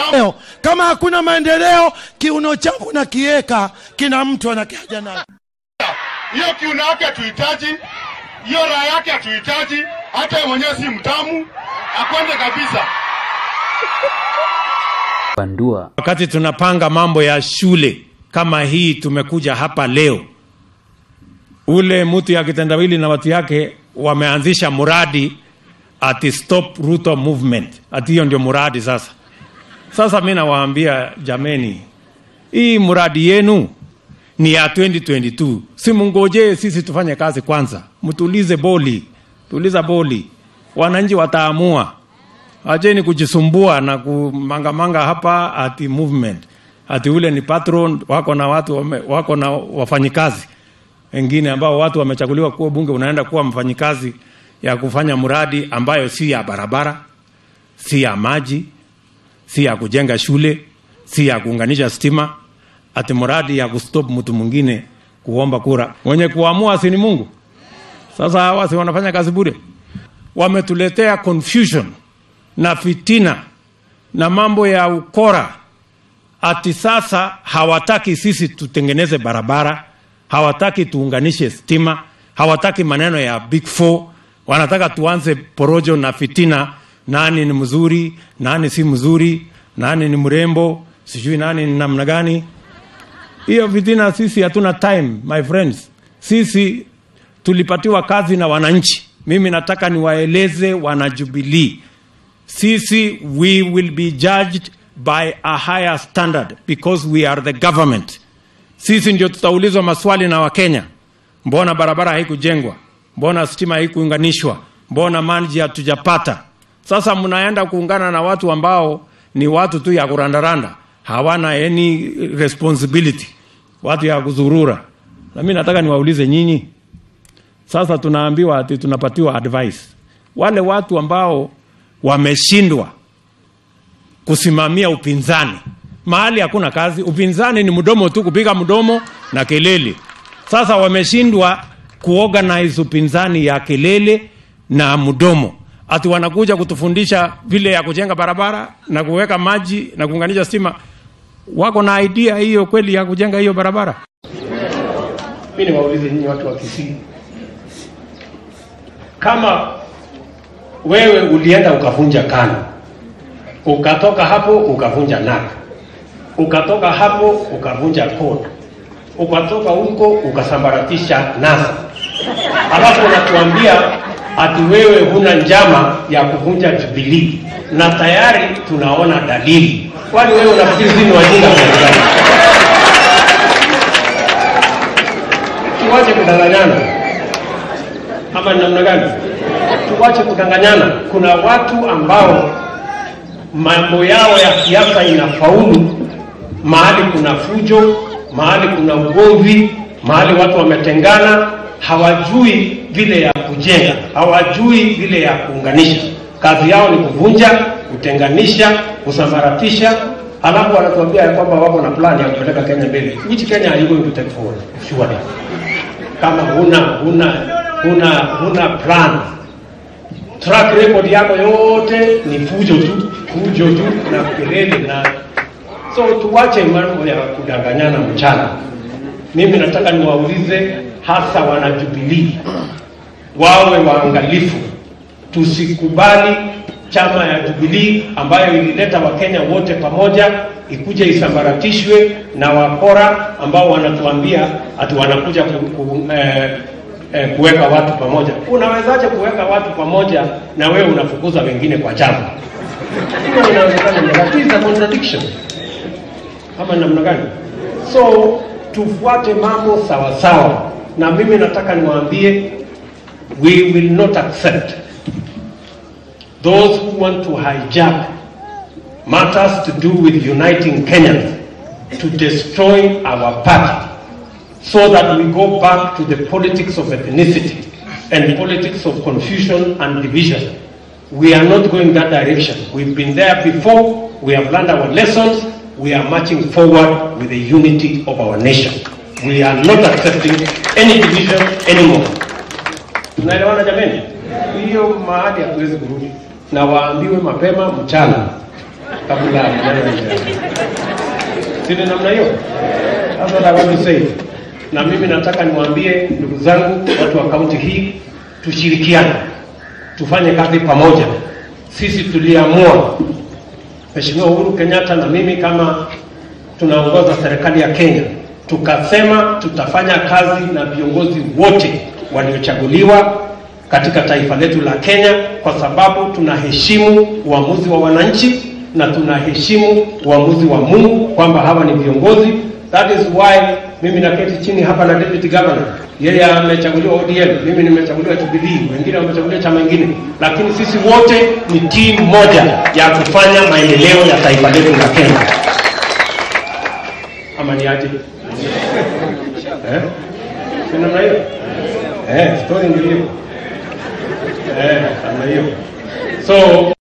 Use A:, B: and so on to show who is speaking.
A: Leo, kama hakuna maendeleo, kiuno changu na kieka kina mtu anakiaja nayo.
B: hiyo kiuno yake hatuhitaji, hiyo raha yake hatuhitaji, hata yeye mwenyewe si mtamu, akwende kabisa.
C: Bandua
D: Wakati tunapanga mambo ya shule kama hii, tumekuja hapa leo, ule mtu ya kitendawili na watu yake wameanzisha muradi ati stop Ruto movement, ati hiyo ndio muradi sasa. Sasa mi nawaambia jameni, hii muradi yenu ni ya 2022 si mungojee sisi tufanye kazi kwanza, mtulize boli, tuliza boli, wananchi wataamua. Acheni kujisumbua na kumangamanga hapa ati movement ati ule ni patron wako na watu wame, wako na wafanyikazi wengine ambao watu wamechaguliwa kuwa bunge, unaenda kuwa mfanyikazi ya kufanya mradi ambayo si ya barabara, si ya maji, si ya kujenga shule, si ya kuunganisha stima, ati mradi ya kustop mtu mwingine kuomba kura. Mwenye kuamua si ni Mungu? Sasa hawa si wanafanya kazi bure? Wametuletea confusion na fitina na mambo ya ukora ati sasa hawataki sisi tutengeneze barabara, hawataki tuunganishe stima, hawataki maneno ya big four, wanataka tuanze porojo na fitina, nani ni mzuri, nani si mzuri, nani ni mrembo, sijui nani ni namna gani. Hiyo fitina sisi hatuna time, my friends. Sisi tulipatiwa kazi na wananchi. Mimi nataka niwaeleze wanajubilii sisi we will be judged by a higher standard because we are the government sisi ndio tutaulizwa maswali na wakenya mbona barabara haikujengwa mbona stima haikuunganishwa mbona maji hatujapata sasa mnaenda kuungana na watu ambao ni watu tu ya kurandaranda hawana any responsibility watu ya kuzurura na mi nataka niwaulize nyinyi sasa tunaambiwa ati tunapatiwa advice wale watu ambao wameshindwa kusimamia upinzani mahali hakuna kazi upinzani ni mdomo tu kupiga mdomo na kelele sasa wameshindwa kuorganize upinzani ya kelele na mdomo ati wanakuja kutufundisha vile ya kujenga barabara na kuweka maji na kuunganisha stima wako na idea hiyo kweli ya kujenga hiyo barabara
E: mi niwaulize nyinyi watu wa Kisii, kama wewe ulienda ukavunja KANU, ukatoka hapo ukavunja NAK, ukatoka hapo ukavunja CORD, ukatoka huko ukasambaratisha NASA, alafu unatuambia ati wewe huna njama ya kuvunja Jubilee na tayari tunaona dalili. Kwani wewe unafikiri sisi ni wajinga kiasi gani? tuwache kudanganyana ama ni namna gani? Tuwache kudanganyana. Kuna watu ambao mambo yao ya siasa inafaulu mahali kuna fujo, mahali kuna ugomvi, mahali watu wametengana, hawajui vile ya kujenga, hawajui vile ya kuunganisha. Kazi yao ni kuvunja, kutenganisha, kusambaratisha, alafu wanatuambia ya kwamba wako na plan ya kupeleka Kenya mbele. Which Kenya are you going to take forward? Surely kama huna huna huna huna plan track record yako yote ni fujo tu fujo tu na kelele na so tuwache mambo ya kudanganyana mchana mimi nataka niwaulize hasa wanajubilii wawe waangalifu tusikubali chama ya Jubilee ambayo ilileta Wakenya wote pamoja ikuje isambaratishwe na wakora ambao wanatuambia ati wanakuja ku, ku, eh, eh, kuweka watu pamoja. Unawezaje kuweka watu pamoja na wewe unafukuza wengine kwa chama? Hiyo inawezekana, ni that is a contradiction. Ama ni namna gani? So tufuate mambo sawa sawa, na mimi nataka niwaambie, we will not accept those who want to hijack matters to do with uniting Kenyans to destroy our party so that we go back to the politics of ethnicity and politics of confusion and division. We are not going that direction. We've been there before. We have learned our lessons. We are marching forward with the unity of our nation. We are not accepting any division anymore. Tunaelewana jameni? Hiyo mahali hatuwezi kurudi, na waambiwe mapema mchana kabla ya maneno haijaanza. Si ni namna hiyo? That's what I want to say. Na mimi nataka niwaambie ndugu zangu, watu wa kaunti hii, tushirikiane, tufanye kazi pamoja. Sisi tuliamua, Mheshimiwa Uhuru Kenyatta na mimi kama tunaongoza serikali ya Kenya, tukasema tutafanya kazi na viongozi wote waliochaguliwa katika taifa letu la Kenya, kwa sababu tunaheshimu uamuzi wa wananchi na tunaheshimu uamuzi wa Mungu kwamba hawa ni viongozi. That is why mimi naketi chini hapa na deputy governor, yeye amechaguliwa ODM, mimi nimechaguliwa Jubilee, wengine wamechaguliwa chama kingine, lakini sisi wote ni timu moja ya kufanya maendeleo ya taifa letu la Kenya. Ama ni aje? Eh? Si namna hiyo? Eh, story ndio hiyo. Eh, namna hiyo. So